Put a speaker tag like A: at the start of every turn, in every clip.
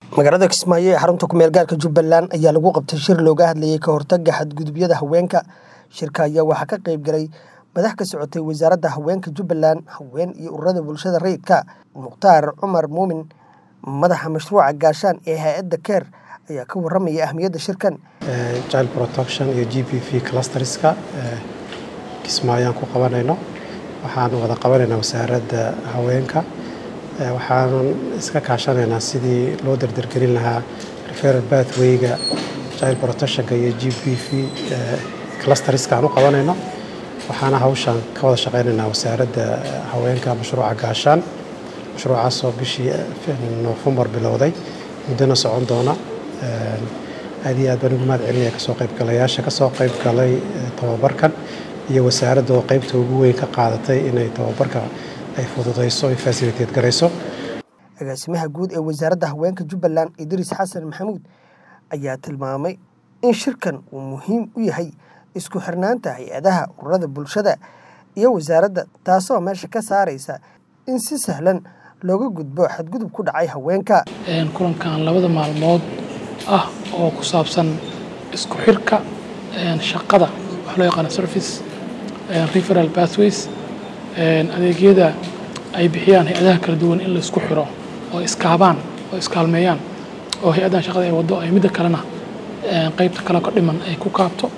A: magaalada kismaayo ee xarunta kumeel gaarka jubbaland ayaa lagu qabtay shir looga hadlayay ka hortagga xadgudubyada haweenka shirka ayaa waxaa ka qayb galay madax ka socotay wasaaradda haweenka jubbaland haween iyo ururada bulshada rayidka mukhtaar cumar muumin madaxa mashruuca gaashaan ee hay-adda keer ayaa ka waramaya ahmiyadda shirkan
B: child protection iyo g p v clusterska kismaayaan ku qabanayno waxaan wada qabanaynaa wasaaradda haweenka waxaanan iska kaashanaynaa sidii loo dardargelin lahaa referal bathwayga child protectionka iyo g p v clusterska aan u qabanayno waxaana hawshaan ka wada shaqaynaynaa wasaaradda haweenka mashruuca gaashaan mashruucaasoo bishii noofembar bilowday muddona socon doona aad iyo aad baan ugu mahad celinaya kasoo qaybgalayaasha kasoo qayb galay tababarkan iyo wasaaradda oo qaybta ugu weyn ka qaadatay inay tababarka ay fududayso ay fasiliteed garayso
A: agaasimaha guud ee wasaaradda haweenka jubbaland idriis xasan maxamuud ayaa tilmaamay in shirkan uu muhiim u yahay isku xirnaanta hay-adaha ururada bulshada iyo wasaaradda taasoo meesha ka saaraysa in si sahlan looga gudbo xadgudub ku dhacay haweenka
C: kulankan labada maalmood ah oo ku saabsan isku xirka shaqada waxa loo yaqaana service referal pathways adeegyada ay bixiyaan hay-adaha kala duwan in la isku xiro oo iskaabaan oo iskaalmeeyaan oo hay-addan shaqada ay waddo ay midda kalena qaybta kale ka dhiman ay ku kaabto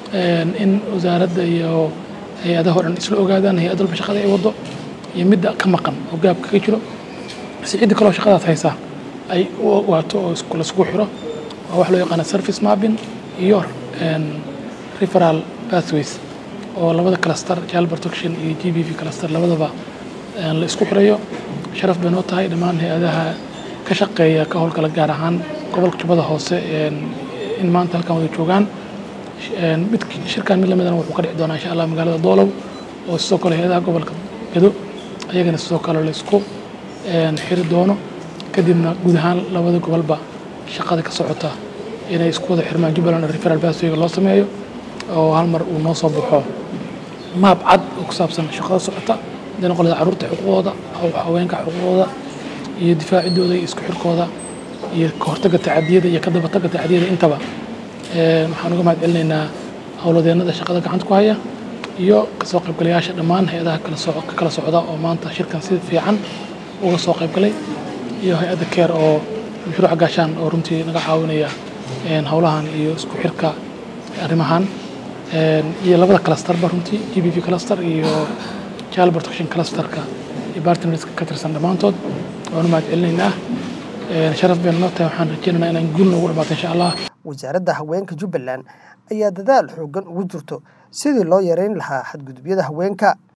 C: in wasaaradda iyo hay-adaha o dhan isla ogaadaan hay-ad walba shaqada ay waddo iyo midda ka maqan oo gaabka ka jiro si cidda kaloo shaqadaas haysa ay u ogaato oo laisku xiro waa wax loo yaqaana service mapping iyo referal pathways oo labada cluster child protection iyo g b v cluster labadaba la isku xirayo sharaf bay noo tahay dhammaan hay-adaha ka shaqeeya ka howlgala gaar ahaan gobolka jubbada hoose in maanta halkan wada joogaan mid shirkan mid lamidana wuxuu ka dhici doonaa insha allah magaalada doolow oo sidoo kale hay-adaha gobolka gado ayagana sidoo kale la isku xiri doono kadibna guud ahaan labada gobolba shaqada ka socota inay isku wada xirmaan jubbaland referal baswayga loo sameeyo oo hal mar uu noo soo baxo maab cad oo ku saabsan shaqada socota hadday noqon lahaa carruurta xuquuqooda haweenka xuquuqooda iyo difaacidooda iyo isku xirkooda iyo ka hortagga tacadiyada iyo ka dabatagga tacadiyada intaba waxaan uga mahad celinaynaa howladeennada shaqada gacanta ku haya iyo kasoo qaybgalayaasha dhammaan hay-adaha ka kala socda oo maanta shirkan si fiican uga soo qaybgalay iyo hay-adda keer oo mashruuca gaashaan oo runtii naga caawinaya howlahan iyo isku xirka arrimahan iyo labada clusterba runtii g b v cluster iyo child protection clusterka iyo bartnerska ka tirsan dhammaantood waan u mahad celinaynaa sharaf bayna noo tahay waxaan rajeynaynaa inaan guul noogu dhamaato insha allah
A: wasaaradda haweenka jubbaland ayaa dadaal xooggan ugu jirto sidii loo yareyn lahaa xadgudubyada haweenka